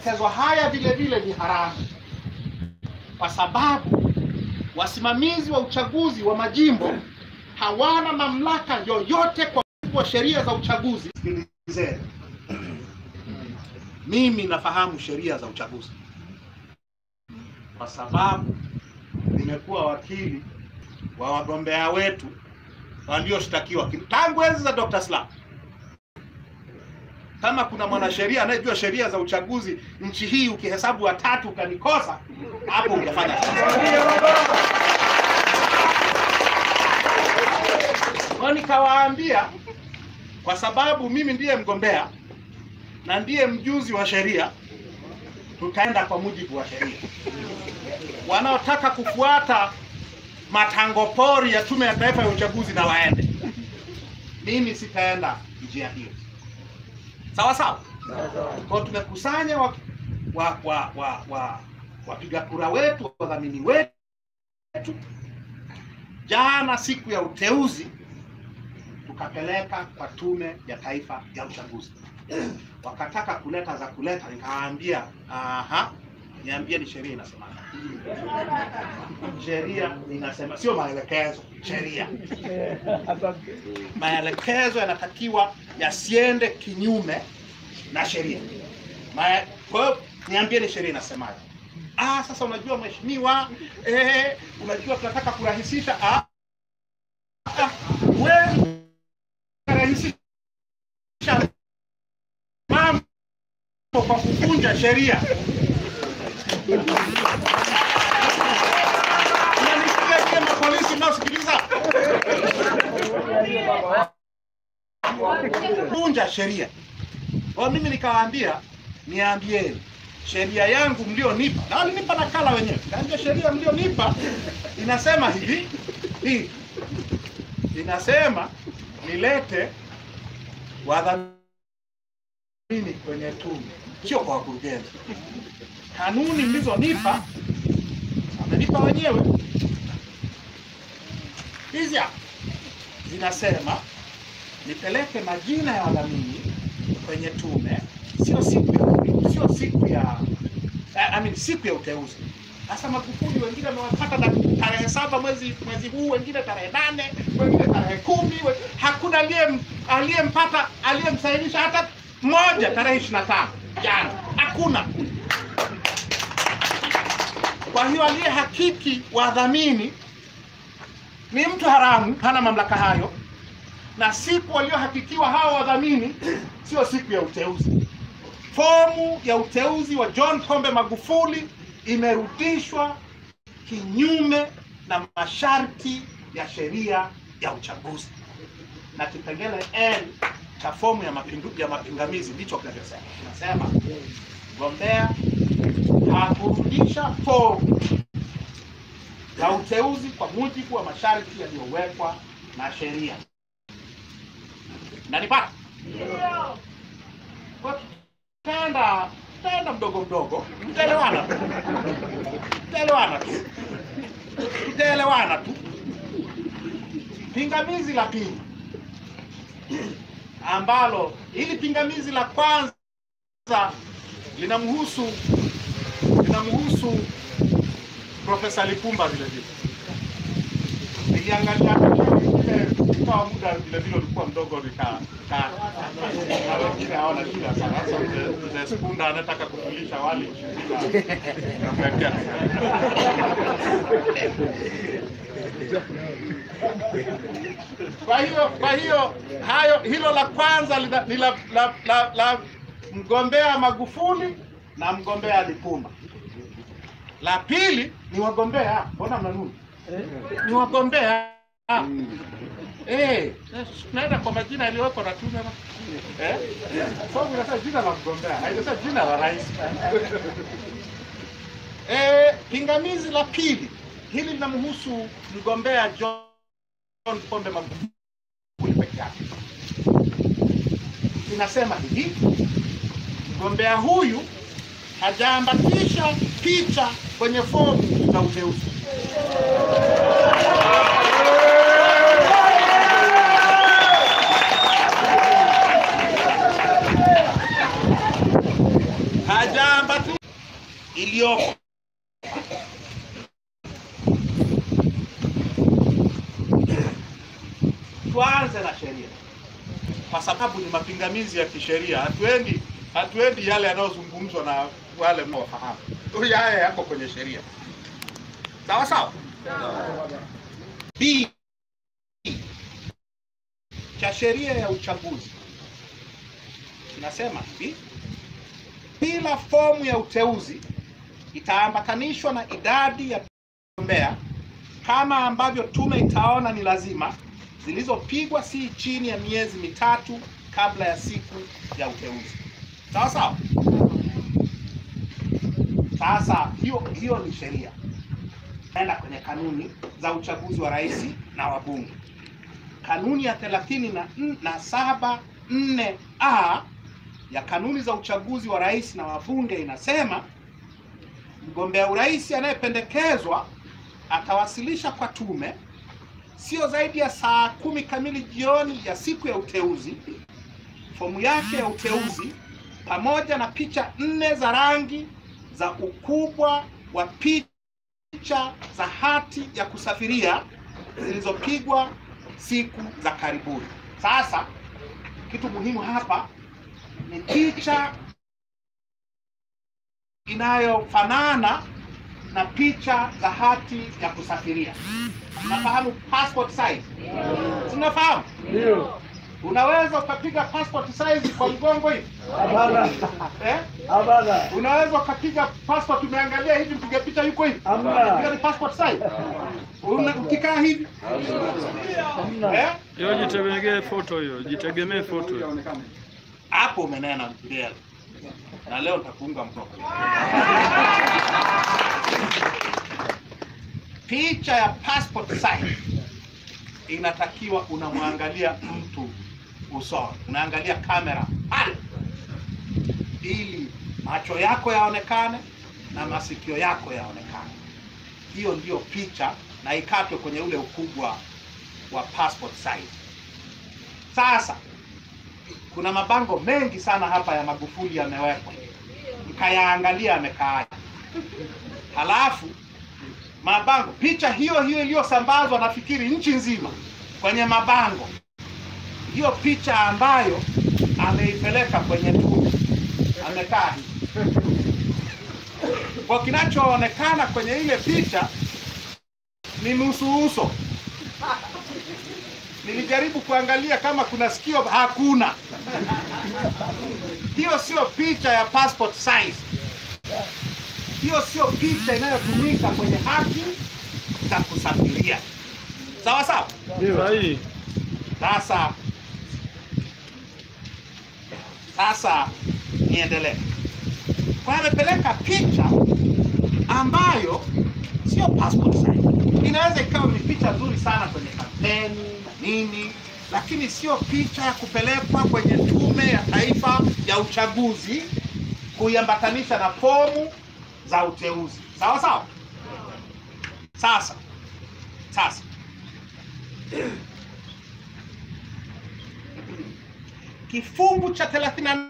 mapendekezo haya vile vile ni haramu, kwa sababu wasimamizi wa uchaguzi wa majimbo hawana mamlaka yoyote kwa mujibu wa sheria za uchaguzi. Sikilizeni, mimi nafahamu sheria za uchaguzi kwa sababu nimekuwa wakili wa wagombea wetu walioshtakiwa ki- tangu enzi za Dr. Slaa. Kama kuna mwanasheria anayejua sheria za uchaguzi nchi hii, ukihesabu watatu ukanikosa, hapo hujafanya kazi. Kwa nikawaambia, kwa sababu mimi ndiye mgombea na ndiye mjuzi wa sheria, tutaenda kwa mujibu wa sheria. Wanaotaka kufuata matango pori ya Tume ya Taifa ya Uchaguzi na waende, mimi sitaenda njia hiyo. Sawa sawa. Kwa hiyo tumekusanya wa, wa, wa, wa, wa, wapiga kura wetu, wadhamini wetu, jana siku ya uteuzi tukapeleka kwa Tume ya Taifa ya Uchaguzi. Wakataka kuleta za kuleta, nikawaambia aha, niambie ni sheria inasema. Sheria inasema, sio maelekezo, sheria. Maelekezo yanatakiwa yasiende kinyume na sheria. Ma- Kwa hiyo niambie ni sheria inasemaje? Ah, sasa unajua mheshimiwa, eh, unajua tunataka kurahisisha. Ah, ah, wewe rahisisha mambo kwa kuvunja sheria. Unanisikia nyie mapolisi mnaosikiliza? Vunja sheria. Kwa mimi nikawaambia, niambieni sheria yangu mlionipa, na walinipa nakala wenyewe. Kaambia sheria mlionipa inasema hivi hii inasema nilete wadhamini kwenye tume, sio kwa wakurugenzi. Kanuni mlizonipa amenipa wenyewe hizi hapa zinasema nipeleke majina ya wadhamini kwenye tume, sio siku ya sio siku ya eh, I mean, siku ya uteuzi. Sasa Magufuli wengine wamewapata na tarehe saba mwezi mwezi huu, wengine tarehe nane, wengine tarehe kumi. we- Hakuna aliye aliyempata aliyemsainisha hata mmoja tarehe ishirini na tano jana, hakuna. Kwa hiyo aliye hakiki wadhamini ni mtu haramu, hana mamlaka hayo, na siku waliohakikiwa hao wadhamini sio siku ya uteuzi. Fomu ya uteuzi wa John Pombe Magufuli imerudishwa kinyume na masharti ya sheria ya uchaguzi, na kipengele N cha fomu ya mapindu, ya mapingamizi ndicho kinachosema, kinasema mgombea hakurudisha fomu ya uteuzi kwa mujibu wa masharti yaliyowekwa na sheria. Nanipata? Kwa tutaenda tutaenda mdogo mdogo, tutaelewana tu, tutaelewana tu, tutaelewana tu. Pingamizi la pili ambalo hili pingamizi la kwanza linamhusu linamhusu Profesa Lipumba vile vile. Niliangalia kwa muda vile vile ulikuwa mdogo nika nika na wengine hawana shida sana. Sasa mzee- mzee Skunda anataka kutulisha wali namwekea. Kwa hiyo kwa hiyo hayo hilo la kwanza lina- ni la, la, la, la mgombea Magufuli na mgombea Lipumba. La pili ni wagombea, mbona mnanuni? Ni wagombea. Eh, tunaenda kwa majina yaliyowekwa na tume. Eh? Fomu inasema jina la mgombea, haijasema jina la rais. Eh, pingamizi la pili hili linamhusu mgombea John Pombe Magufuli peke yake. Inasema hivi, mgombea huyu hajaambatisha picha kwenye fomu za uteuzi. haijaambatanishwa iliyoko tuanze na sheria kwa sababu ni mapingamizi ya kisheria. Hatuendi hatuendi yale yanayozungumzwa na wale mnaofahamu, huyu haya yako kwenye sheria. Sawa sawa. B cha sheria ya uchaguzi inasema hivi: kila fomu ya uteuzi itaambatanishwa na idadi ya wagombea kama ambavyo tume itaona ni lazima, zilizopigwa si chini ya miezi mitatu kabla ya siku ya uteuzi. Sawa sawa. Sasa hiyo hiyo ni sheria, enda kwenye kanuni za uchaguzi wa rais na wabunge. Kanuni ya thelathini na, n- na saba nne a ya kanuni za uchaguzi wa rais na wabunge inasema mgombea urais anayependekezwa atawasilisha kwa tume sio zaidi ya saa kumi kamili jioni ya siku ya uteuzi fomu yake ya uteuzi pamoja na picha nne za rangi za ukubwa wa picha za hati ya kusafiria zilizopigwa siku za karibuni. Sasa kitu muhimu hapa ni picha inayofanana na picha za hati ya kusafiria. Unafahamu passport size? Tunafahamu? Ndio. Unaweza ukapiga passport size kwa mgongo hivi Hapana. eh? Hapana. Unaweza ukapiga passport, umeangalia hivi, mpiga picha yuko hivi, Hamna. Hiyo ni passport size. Una- Ukikaa hivi Hamna. eh? Hiyo jitegemee foto hiyo, jitegemee foto hiyo. hapo umenena mbele, na leo nitakuunga mkono. Picha ya passport size inatakiwa unamwangalia mtu usoni, unaangalia kamera pale, ili macho yako yaonekane na masikio yako yaonekane. Hiyo ndiyo picha, na ikatwe kwenye ule ukubwa wa passport size. Sasa kuna mabango mengi sana hapa ya Magufuli yamewekwa, mkayaangalia yamekaaje. Halafu mabango, picha hiyo hiyo iliyosambazwa nafikiri nchi nzima kwenye mabango, hiyo picha ambayo ameipeleka kwenye tume, amekaa hivi. Kwa kinachoonekana kwenye ile picha ni nusu uso. Nilijaribu kuangalia kama kuna sikio, hakuna. Hiyo sio picha ya passport size. Hiyo sio picha inayotumika kwenye hati za kusafiria. Sawa sawa. Sahihi. Sasa sasa niendelee. Kwa hiyo amepeleka picha ambayo sio passport size. Inaweza ikawa ni picha nzuri sana kwenye kampeni na nini, lakini sio picha ya kupelekwa kwenye Tume ya Taifa ya Uchaguzi kuiambatanisha na fomu za uteuzi. Sawa sawa. Sasa sasa kifungu cha 38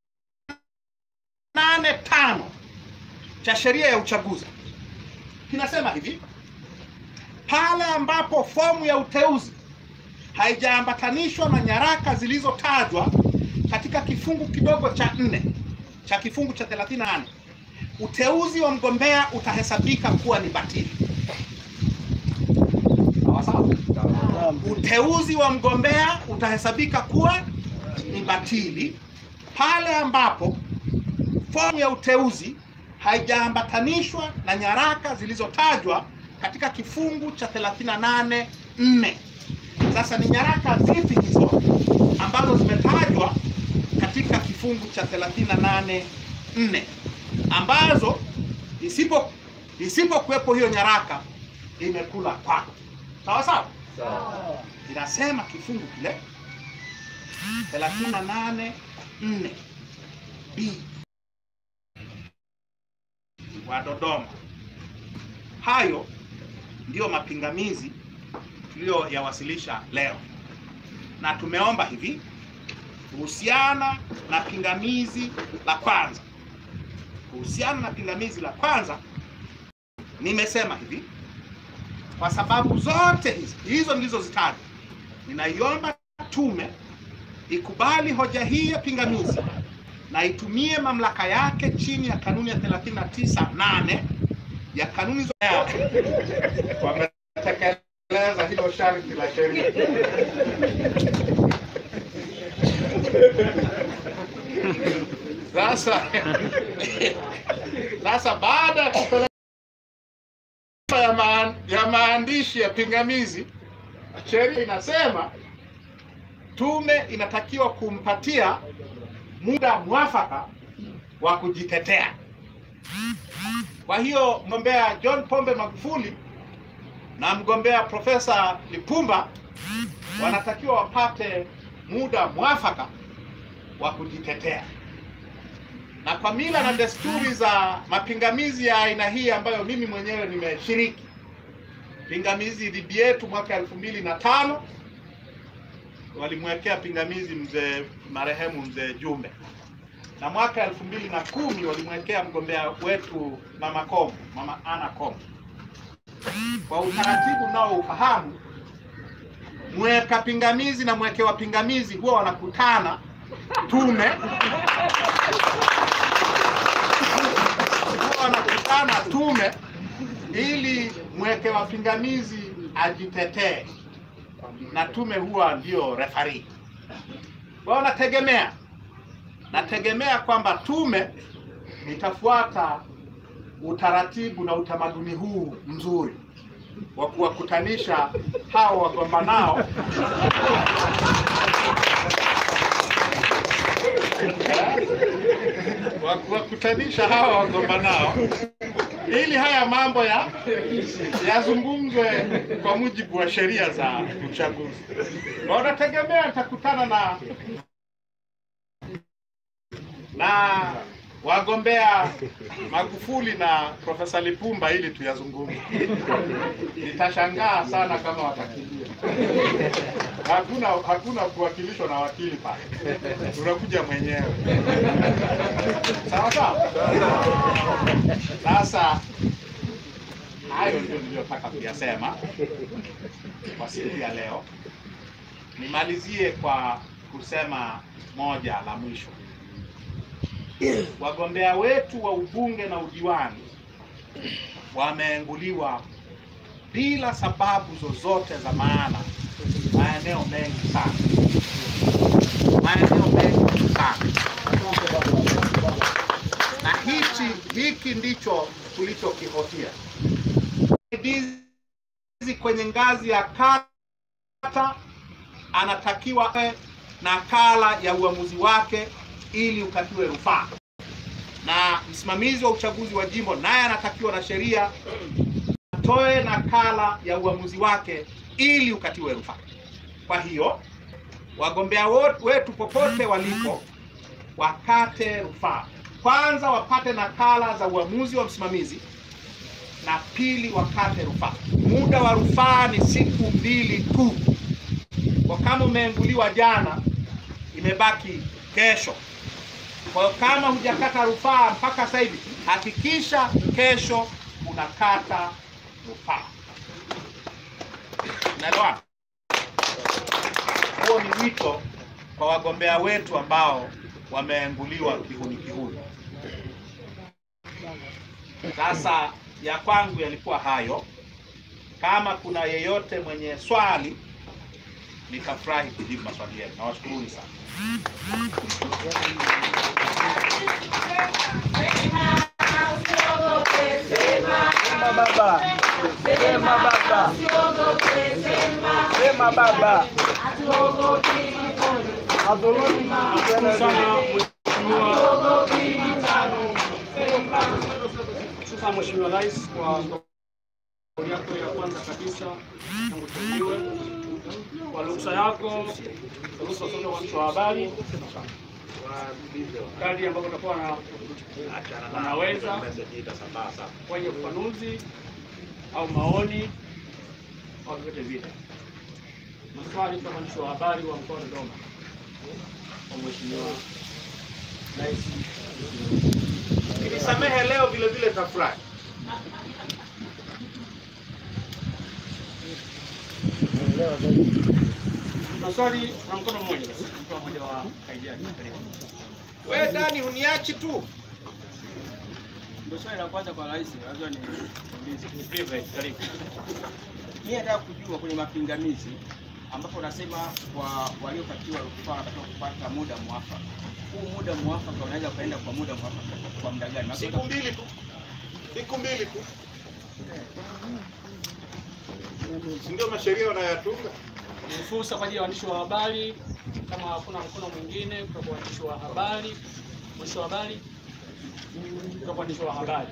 tano cha sheria ya uchaguzi kinasema hivi: pale ambapo fomu ya uteuzi haijaambatanishwa na nyaraka zilizotajwa katika kifungu kidogo cha nne cha kifungu cha 38 uteuzi wa mgombea utahesabika kuwa ni batili. Sawa sawa. Uteuzi wa mgombea utahesabika kuwa ni batili pale ambapo fomu ya uteuzi haijaambatanishwa na nyaraka zilizotajwa katika kifungu cha 38 4. Sasa ni nyaraka zipi hizo ambazo zimetajwa katika kifungu cha 38 4 ambazo isipo isipokuwepo hiyo nyaraka imekula kwako. Sawa sawa? Inasema kifungu kile 38 4 B wa Dodoma. Hayo ndiyo mapingamizi tuliyoyawasilisha leo, na tumeomba hivi kuhusiana na pingamizi la kwanza kuhusiana na pingamizi la kwanza, nimesema hivi, kwa sababu zote hizi hizo nilizozitaja, ninaiomba tume ikubali hoja hii ya pingamizi na itumie mamlaka yake chini ya kanuni ya 39.8 ya kanuni za wametekeleza hilo sharti la sheria. Sasa sasa baada ya kupeleka ya, maan, ya maandishi ya pingamizi, sheria inasema tume inatakiwa kumpatia muda mwafaka wa kujitetea. Kwa hiyo mgombea John Pombe Magufuli na mgombea Profesa Lipumba wanatakiwa wapate muda mwafaka wa kujitetea. Na kwa mila na desturi za mapingamizi ya aina hii ambayo mimi mwenyewe nimeshiriki, pingamizi dhidi yetu mwaka elfu mbili na tano walimwekea pingamizi mzee marehemu mzee Jumbe, na mwaka elfu mbili na kumi walimwekea mgombea wetu mama Komu, mama Ana Komu. Kwa utaratibu nao ufahamu, mweka pingamizi na mwekewa pingamizi huwa wanakutana tume, huwa wanakutana tume ili mwekewa pingamizi ajitetee na tume huwa ndio refari. Kwa hiyo nategemea nategemea kwamba tume itafuata utaratibu na utamaduni huu mzuri wa kuwakutanisha hao wagombanao wa kuwakutanisha hawa wagombanao ili haya mambo ya yazungumzwe kwa mujibu wa sheria za uchaguzi. Na unategemea nitakutana na na wagombea Magufuli na Profesa Lipumba ili tuyazungumze. Nitashangaa sana kama watakimbia. Hakuna hakuna kuwakilishwa na wakili pale, unakuja mwenyewe. Sawa sawa. Sasa hayo ndio niliyotaka kuyasema kwa siku ya leo. Nimalizie kwa kusema moja la mwisho. Wagombea wetu wa ubunge na udiwani wameenguliwa bila sababu zozote za maana maeneo mengi sana, maeneo mengi sana, na hichi hiki ndicho tulichokihofia. Msaidizi kwenye ngazi ya kata anatakiwa awe nakala ya uamuzi wake ili ukatiwe rufaa, na msimamizi wa uchaguzi wa jimbo naye anatakiwa na sheria atoe nakala ya uamuzi wake ili ukatiwe rufaa. Kwa hiyo wagombea wetu popote walipo wakate rufaa. Kwanza wapate nakala za uamuzi wa msimamizi, na pili wakate rufaa. Muda wa rufaa ni siku mbili tu. Kwa kama umeenguliwa jana, imebaki kesho. Kwa hiyo kama hujakata rufaa mpaka sasa hivi, hakikisha kesho unakata rufaa. Unaelewana? Huo ni wito kwa wagombea wetu ambao wameenguliwa kihuni kihuni. Sasa ya kwangu yalikuwa hayo. Kama kuna yeyote mwenye swali, nitafurahi kujibu maswali yenu. Nawashukuruni sana. Sema baba. Sema baba. Sema baba. Adhulumu sana Sasa Mheshimiwa Rais, kwa kauli yako ya kwanza kabisa tangu tuliwe, kwa ruhusa yako, ruhusa sote waandishi wa habari, kadri ambavyo utakuwa na wanaweza kwenye ufafanuzi au maoni au vyote vile, maswali kwa waandishi wa habari wa mkoa wa Dodoma kwa Mheshimiwa Rais Ukinisamehe leo vile vile tafurahi. Maswali na mkono mmoja basi. Mkono mmoja wa kaidia. Karibu. We Dani, huniachi tu. Ndio swali la kwanza kwa rais, lazima ni Ni privilege. Karibu. mimi nataka kujua kwenye mapingamizi ambapo unasema kwa waliokatiwa rufaa wanatakiwa kupata muda mwafaka. Huu muda mwafaka unaweza kuenda kwa muda mwafaka kwa muda gani? Siku mbili tu, siku mbili tu, si ndio masheria wanayatunga? Ni fursa kwa ajili ya waandishi wa habari, kama hakuna mkono mwingine kutoka kwa waandishi wa habari, mwandishi wa habari kutoka kwa waandishi wa habari.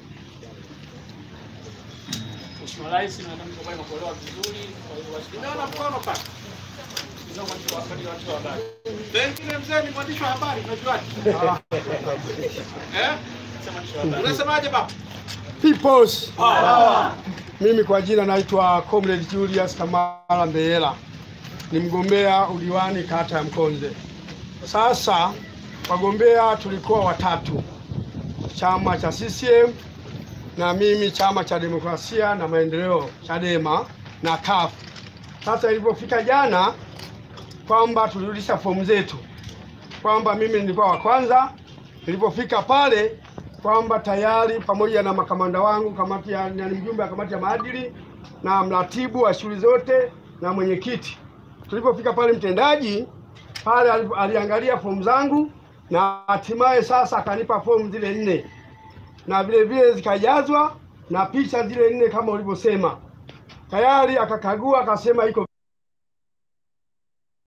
Mheshimiwa Rais, nadhani kwa kweli imekuelewa vizuri, kwa hivyo basi Nimeona mkono pale. tunao mwandishi wa habari, waandishi wa habari. Pengine mzee ni mwandishi wa habari, unajuaje? Eh? Sema mwandishi wa habari. Unasemaje baba? Peoples. Mimi kwa jina naitwa Comrade Julius Kamala Mbeyela, ni mgombea udiwani kata ya Mkonze. Sasa wagombea tulikuwa watatu, chama cha CCM na mimi chama cha demokrasia na maendeleo Chadema na CUF. Sasa ilipofika jana kwamba tulirudisha fomu zetu, kwamba mimi nilikuwa wa kwanza. Nilipofika pale kwamba tayari pamoja na makamanda wangu kamati ya na mjumbe wa kamati ya maadili na mratibu wa shughuli zote na mwenyekiti, tulipofika pale mtendaji pale ali- aliangalia fomu zangu na hatimaye sasa akanipa fomu zile nne na vile vile zikajazwa na picha zile nne kama ulivyosema. Tayari akakagua akasema iko